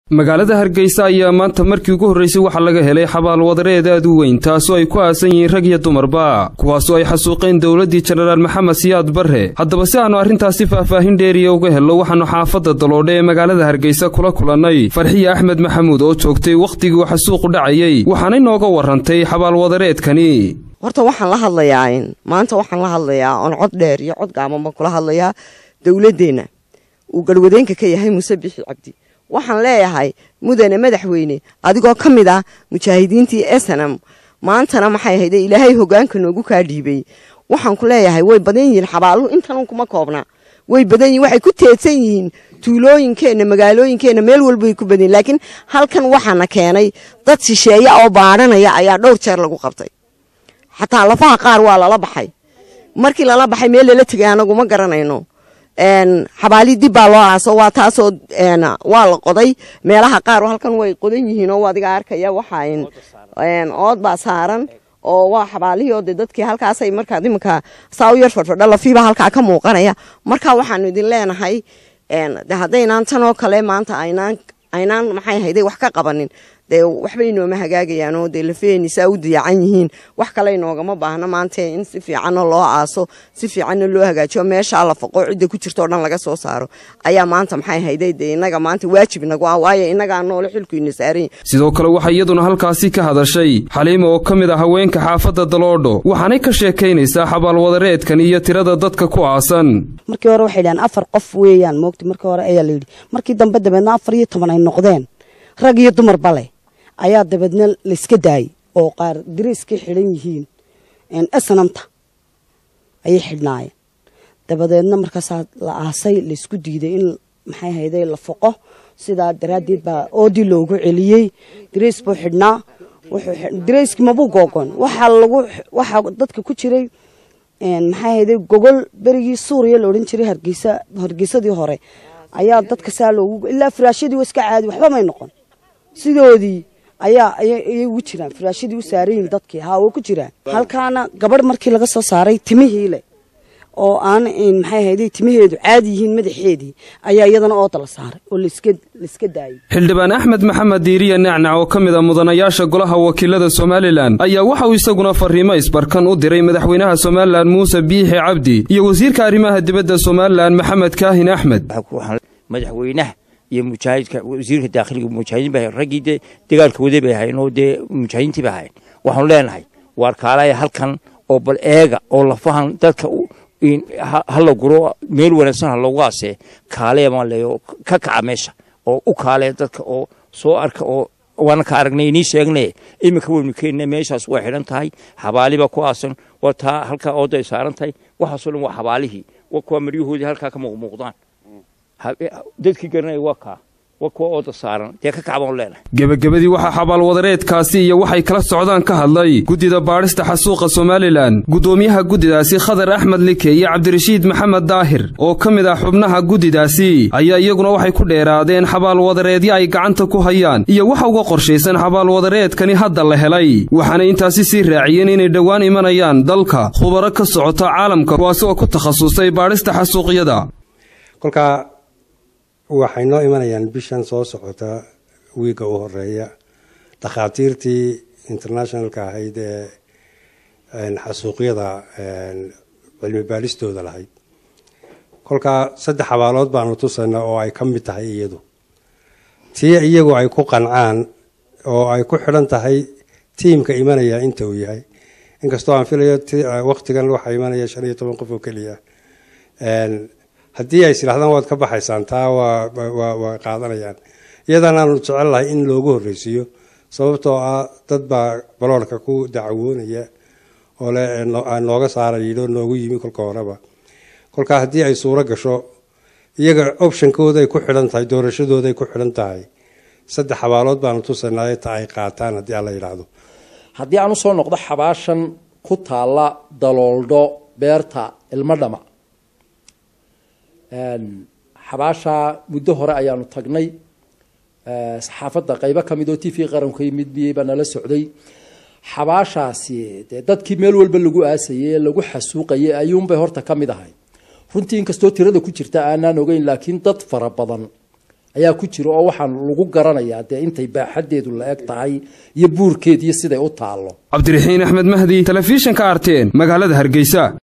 magaalada hargeysa ayaa maanta markii ugu horraysay waxaa laga helay xabaal wadareed aad u weyn taasoo ay ku aasan yihiin rag iyo dumarba kuwaasoo ay xasuuqeen dowladdii jenaraal maxamed siyaad barre haddaba si aannu arrintaasi faahfaahin dheeriya uga helno waxaannu xaafadda daloodhe ee magaalada hargeysa kula kulannay farxiye axmed maxamuud oo joogtay wakhtigii uu xasuuqu dhacayey waxaanay nooga warrantay xabaal wadareedkani horta waxaan la hadlayaa maanta waxaan la hadlayaa oon cod dheer iyo cod gaaban baan kula hadlayaa dowladdeenna uu garwadeenka ka yahay muuse bixi cabdi waxaan leeyahay mudane madaxweyne adigoo ka mid ah mujaahidiintii esenam maantana maxay ahayde ilaahay hogaanka noogu kaa dhiibay waxaan ku leeyahay way badan yihiin xabaaluhu intanun kuma koobna way badan yihiin waxay ku teedsan yihiin tuulooyinkeenna magaalooyinkeenna meel walba way ku badan yihin laakiin halkan waxaana keenay dad shisheeya oo baadhanaya ayaa dhowr jeer lagu qabtay xataa lafaha qaar waa lala baxay markii lala baxay meel lala tegay anagu ma garanayno xabaali dib baa loo aaso waa taasoo waa la qoday meelaha qaar halkan way qodan yihiin oo adiga arkaya waxa ood baa saaran oo waa xabaalihii oo de dadkii halkaasay markaa iminka saa u yar fadfadha lafiiba halkaa ka muuqanaya marka waxaanu idin leenahay de haddaynaan tan oo kale maanta aynaan aynaan maxay hayday wax ka qabanin dee waxbay inooma hagaagayaan oo dee lafeenisaa u diyacan yihiin wax kale inoogama baahno maanta in si fiicanna loo aaso si fiicanna loo hagaajiyo meeshaa la faqo cidda ku jirto o dhan laga soo saaro ayaa maanta maxay hayday dee innaga maanta waajib inagu ah waayo innagaa noole xilku ina saaran sidoo kale waxaa iyaduna halkaasi ka hadashay xaliima oo ka mid ah haweenka xaafadda daloodho waxaanay ka sheekaynaysaa xabaalwadareedkan iyo tirada dadka ku aasan markii hore waxay dhahaan afar qof weeyaan moogta markii hore ayaa layidhi markii dambe dabeedna afar iyo toban ay noqdeen rag iyo dumarba leh ayaa dabeedna layska daayay oo qaar dariiskay xidhan yihiin esanamta ayay xidhnaayeen dabadeedna markaasaa la aasay laysku diiday in maxay hayday la foqo sidaa daraaddeed baa oodii loogu celiyey dariis buu xidhnaa dareyskii mabuu googon waxaa lagu waxaa dadka ku jiray maxay hayday gogol berigii suuriya la odhan jiray hargeysa hargeysadii hore ayaa dadka saa loogu ilaa firaashyadii waa iska caadi waxba may noqon sidoodii ayaa ayay ugu jiraan firaashadii u saarayihin dadkii haa way ku jiraan halkaana gabadh markii laga soo saaray timihii leh oo aan maxay hayday timaheedu caadi yihiin madaxeedii ayaa iyadana ooda la saaray oo laiska daayay xildhibaan axmed maxamed diiriya nacnac oo ka mid a mudanayaasha golaha wakiilada somalilan ayaa waxa uu isaguna fariimo isbarkan u diray madaxweynaha somalilan muuse biixi cabdi iyo wasiirka arrimaha dibadda somalilan maxamed kaahin axmed madaxweynaha iyo mujaahidka wasiirka daakhiliga mujaahidiin bay raggii dee dagaalka waday bay ahayn oo dee mujaahidiintii bay ahayn waxaanu leenahay waar kaalaya halkan oo bal eega oo lafahan dadka hala guro meel wanaagsan ha loogu aasee kaaleya maan leeyo ka kaca meesha oo u kaaleya dadka oo soo arka oo waana ka aragnay inii sheegnay iminka waynu keenna meeshaas way xidhan tahay xabaali baa ku aasan waa taa halkaa ooda ay saaran tahay waxaasoo dhan waa xabaalihii waa kuwa maryahoodii halkaa ka muuqmuuqdaan dadkii garanaya waa kaa waa kuwa ooda saaran dee ka kacbaan leenahay gebagabadii waxaa xabaal wadareedkaasi iyo waxay kala socdaan ka hadlay guddida baadhista xasuuqa somalilan guddoomiyaha guddidaasi khadar axmed like iyo cabdirashiid maxamed daahir oo ka mid ah xubnaha guddidaasi ayaa iyaguna waxay ku dheeraadeen xabaal wadareedyo ay gacanta ku hayaan iyo waxa uga qorshaysan xabaal wadareedkani hadda la helay waxaanay intaasi sii raaciyeen inay dhowaan imanayaan dalka khubaro ka socota caalamka kuwaasi oo ku takhasusay baadhista xasuuqyada waxay noo imanayaan bishan soo socota wiigga u horeeya dhakhaatiirtii internationalka ahayd ee xasuuqyada cilmi baadhistooda lahayd kolkaa saddex xabaalood baanu tusaynaa oo ay ka mid tahay iyadu tii iyagu ay ku qancaan oo ay ku xidhan tahay tiimka imanaya inta uu yahay inkastoo aan filayo waqtigan waxaa imanaya shan iyo toban qof oo keliya haddii ay isidhahdaan waad ka baxaysaan taa waa qaadanayaan iyadanaanu jecel lahay in loogu horreysiiyo sababtoo ah dad baa baloorka ku dacawoonaya oo le nooga saara yidho noogu yimi kolka horeba kolkaa haddii ay suuro gasho iyaga optionkooday ku xidhan tahay doorashadooday ku xidhan tahay saddex xabaalood baanu tusanay ta ay qaataan haddii alla yidhaahdo haddii aan usoo noqdo xabaashan ku taalla dalooldho beerta ilmo dhama xabaashaa muddo hore ayaanu tagnay saxaafadda qaybo ka mid oo t v qaranka yimid biyey baa nala socday xabaashaasi dee dadkii meel walba lagu aasayay ee lagu xasuuqayay ayuunbay horta ka mid ahay runtii inkastoo tirada ku jirta aanaan ogeyn laakiin dad fara badan ayaa ku jira oo waxaan lagu garanayaa dee intay baaxaddeedu la eg tahay iyo buurkeed iyo siday u taallo cabdiraxiin axmed mahdi telefishinka arteen magaalada hargeysa